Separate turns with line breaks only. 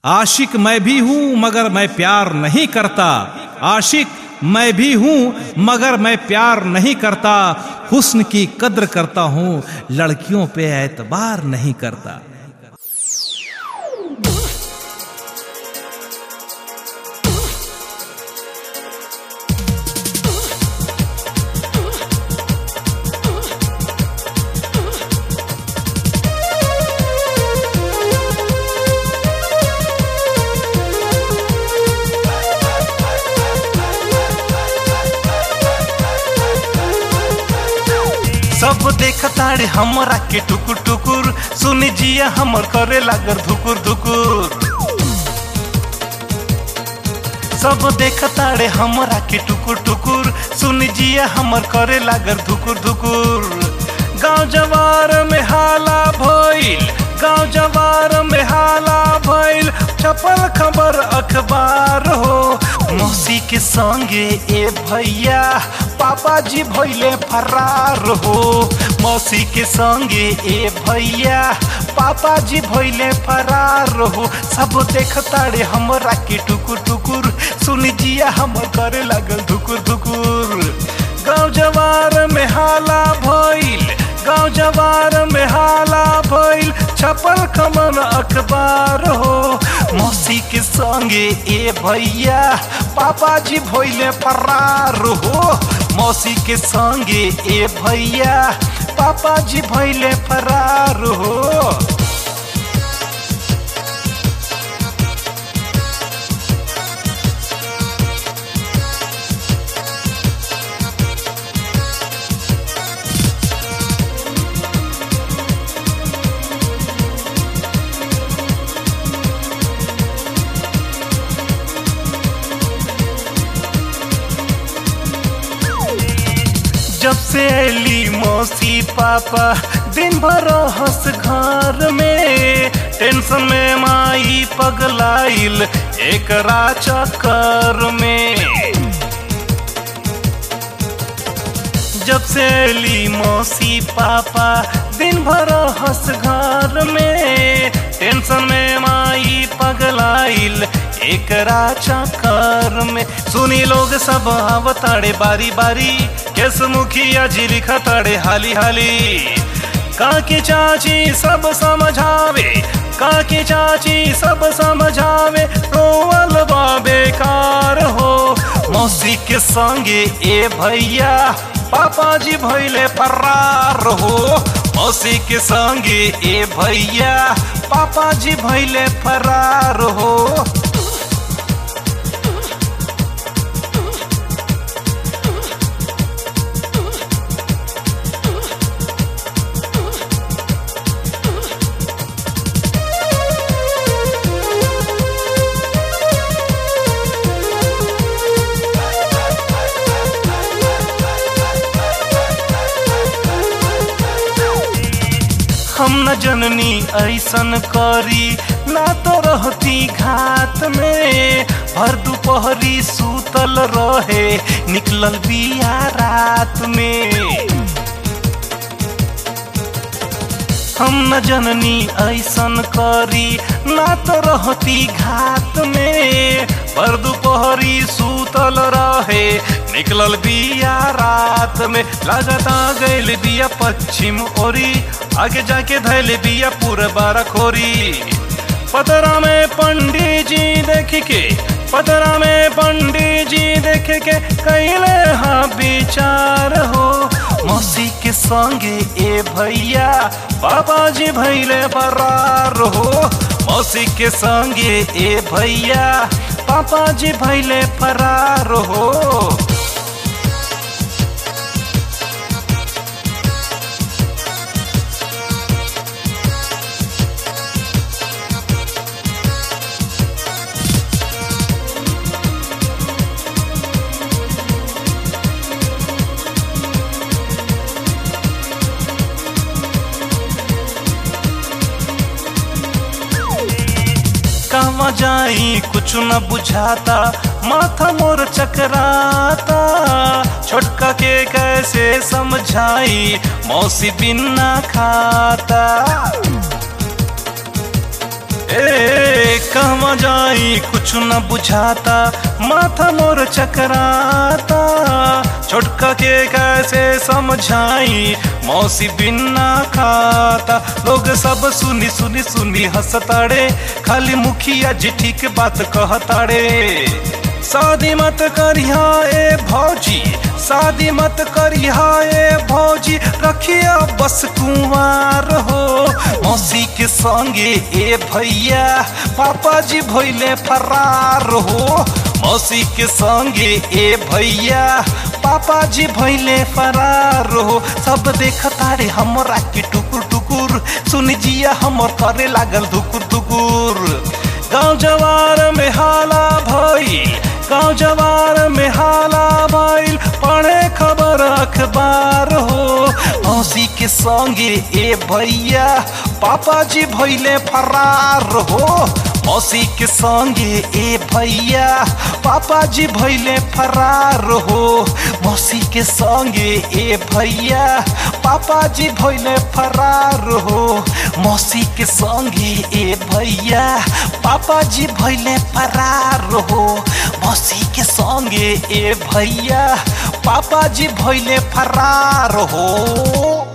आशिक मैं भी हूं मगर मैं प्यार नहीं करता आशिक मैं भी हूं मगर मैं प्यार नहीं करता हुस्न की कद्र करता हूं लड़कियों पे एतबार नहीं करता
सब देखताड़े हमरा के टुकुर टुकुर सुनी जिया हमर करे लागल धुकुर धुकुर सब देखताड़े हमरा के टुकुर टुकुर सुनी जिया हमर करे लागल धुकुर धुकुर गांव जवार में हाला भइल गांव जवार में हाला भइल छपल खबर अखबार हो मौसी के संगे ए भैया पापा जी भइले फरार हो मौसी के संगे ए भैया पापा जी भइले फरार हो सब देखताड़े हमरा के टुकुर टुकुर सुनी जिया हमर करे लागल धुकुर धुकुर गांव जवार में हाला भइल गांव जवार में हाला भइल छपल खमन अखबार हो मौसी के संगे ए भैया पापा जी भइले फरार हो मौसी के संगे ए भैया पापा जी भइले फरार हो जब से अली मौसी पापा दिन भर हंस घर में टेंशन में माई पगलाइल एक चक्कर में जब से अली मौसी पापा दिन भर हंस घर में टेंशन में माई पगलाइल एकरा चक्कर में सुनी लोग सब आवताड़े बारी बारी केस मुखिया जी लिखताड़े हाली हाली काकी चाची सब समझावे काकी चाची सब समझावे रोवल बा बेकार हो मौसी के संगे ए भैया पापा जी भैले फरार हो मौसी के संगे ए भैया पापा जी भैले फरार हो हम न जननी ऐसन करी ना तो रहती घात में भर दोपहरी सूतल रहे निकलल बिया रात में हम न जननी ऐसन करी ना तो रहती घात में पर दोपहरी सूतल रहे निकलल बिया रात में लगता गैल बिया पश्चिम ओरी आगे जाके धैल बिया पूरा खोरी पतरा में पंडित जी देख के पतरा में पंडित जी देख के कैले हाँ विचार हो मौसी के संगे ए भैया पापा जी भैले फरार हो मौसी के संगे ए भैया पापा जी भैले फरार हो कहवा जाई कुछ न बुझाता माथा मोर चकराता छोटका के कैसे समझाई मौसी बिन ना खाता ए कहवा जाई कुछ न बुझाता माथा मोर चकराता छोटका के कैसे समझाई मौसी बिना खाता लोग सब सुनी सुनी सुनी हंसताड़े खाली मुखिया जी ठीक बात कहताड़े शादी मत करिया ए भौजी शादी मत करिया ए भौजी रखिया बस कुंवार हो मौसी के संगे ए भैया पापा जी भइले फरार हो मौसी के संगे ए भैया पापा जी भइले फरार हो सब देखता रे हमरा के टुकुर टुकुर सुन जिया हमर करे लागल धुकुर धुकुर गाँव जवार में हाला भइल गाँव जवार में हाला भइल पढ़े खबर अखबार हो मौसी के संगे ए भैया पापा जी भइले फरार हो मौसी के संगे ए भैया पापा जी भइले फरार हो मौसी के संगे ए भैया पापा जी भइले फरार हो मौसी के संगे ए भैया पापा जी भइले फरार हो मौसी के संगे ए भैया पापा जी भइले फरार हो